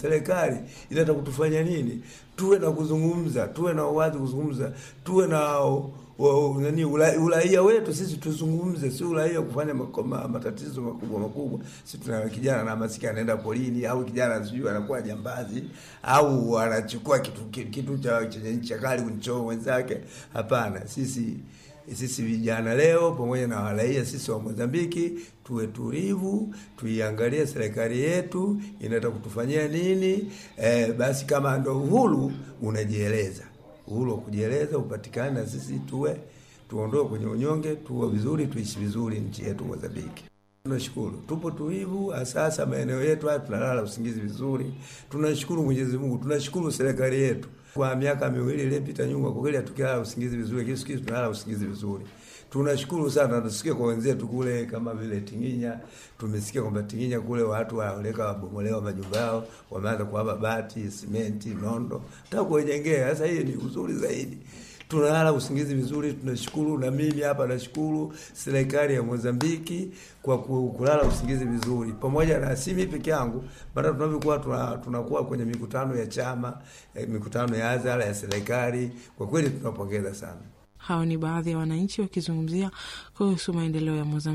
serikali inataka kutufanya nini? Tuwe na kuzungumza, tuwe na uwazi kuzungumza, tuwe na wa, nani ula, uraia wetu sisi tuzungumze, si uraia kufanya makoma, matatizo makubwa makubwa. Sisi tuna kijana na masika anaenda polini, au kijana sijui anakuwa jambazi au anachukua kitu kitu cha chenye ncha kali kunichoma wenzake. Hapana, sisi sisi vijana leo pamoja na waraia sisi wa Mozambiki tuwe tulivu, tuiangalie serikali yetu inataka kutufanyia nini. E, basi kama ndo uhuru unajieleza, uhuru wa kujieleza upatikane, na sisi tuwe tuondoe kwenye unyonge, tuwe vizuri, tuishi vizuri nchi yetu Mozambiki. Tunashukuru, tupo tulivu, sasa maeneo yetu haya tunalala usingizi vizuri. Tunashukuru Mwenyezi Mungu, tunashukuru serikali yetu. Kwa miaka miwili iliyopita nyuma, kwa kweli hatukilala usingizi vizuri, lakini siku hizi tunalala usingizi vizuri. Tunashukuru sana, tusikie kwa wenzetu kule kama vile Tinginya. Tumesikia kwamba Tinginya kule watu waoleka wabomolewa majumba yao, wameanza kuwapa bati, simenti, nondo, nataka kuwajengea. Sasa hii ni uzuri zaidi tunalala usingizi vizuri, tunashukuru. Na mimi hapa nashukuru serikali ya Mozambiki kwa kulala usingizi vizuri, pamoja na si mimi peke yangu, maana tunavyokuwa tunakuwa kwenye mikutano ya chama, mikutano ya hadhara ya serikali, kwa kweli tunapongeza sana. Hao ni baadhi ya wananchi wakizungumzia kuhusu maendeleo ya Mozambiki.